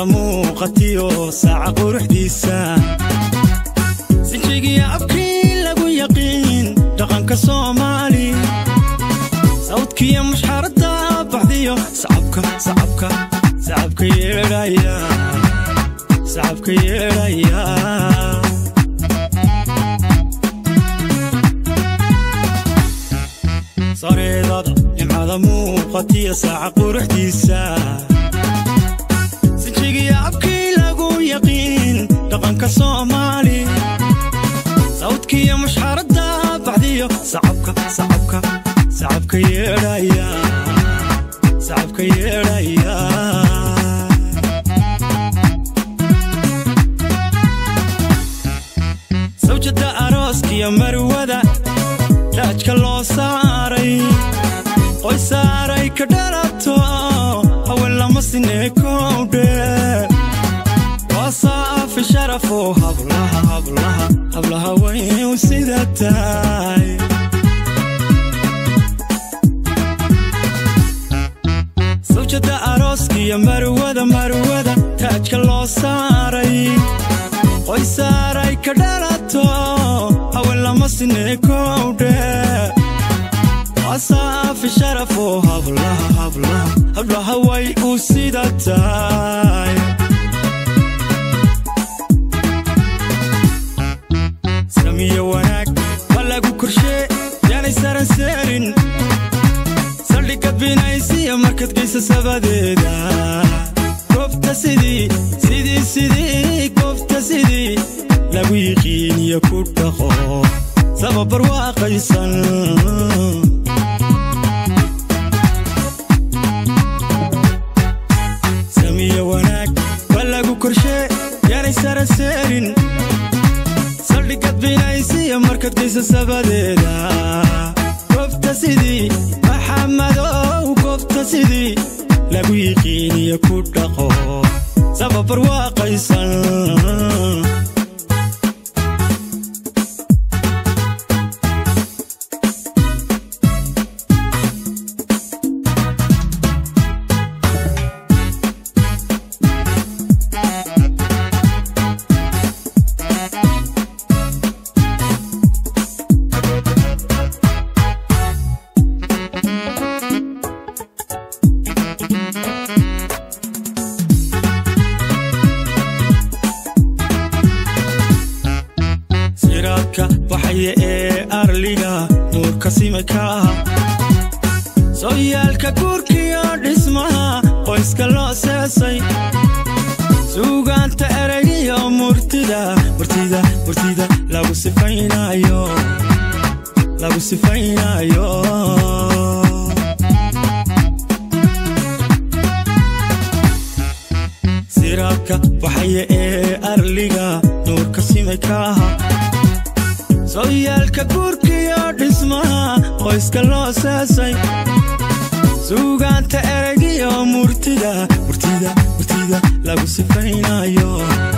nimcada muuqatiyo saaca quruxdiisa sinjigiya abkii lagu yaqiin dhaqanka soomaali sawdkiyo mushxaradda baxdiyo sacabka sacabka sacabka yeedhaya sacabka yeedhaya sareedada nimcada muuqatiyo saaca quruxdiisa sinjigiya abkii lagu yaqiin dhaqanka soomaali sawdkiyo mushxaradda baxdiyo sacabka sacabka sacabka yeedhaya sacabka yeedhaya sawjada arooskiyo marwada raajka loo saaray qoy saaray ka dhalato haween lama sineekowdhe waa saafi sharafo hablaha hablaha hablaha wayu sida tahay sawjada arooskiyo marwada marwada taajka loo saaray qoy saaray ka dhalato haween lama sineekowdhe asaafi sharafo hablaha hablaha hablaha way u sida tahay samiyo wanaag waa lagu korshee yaanay saran seerin saldhigad binaysiya markad geysa sabadeeda goobta sidii sidii sidii goobta sidii lagu yiqiiniyo ku dhaqo sababar waaqaysan samiyo wanaag waa lagu korshee yaanay saran seerin saldhigad binaysiya markad geysa sabadeeda goobta sidii maxamadow goobta sidii lagu yiqiiniyo ku dhaqo sababar waaqaysan siraadka baxaya ee arliga nuurka simika sooyaalka guurkiyo dhismaha qoyska loo seesay suugaanta eraygiyo murtida murtida murtida lagu sifaynayo lagu sifaynayo siraadka baxaya ee arliga nuurka simikaha sooyaalka guurkiyo dhismaha qoyska loo seesay suugaanta eraygiyo murtida murtida murtida lagu sifaynayo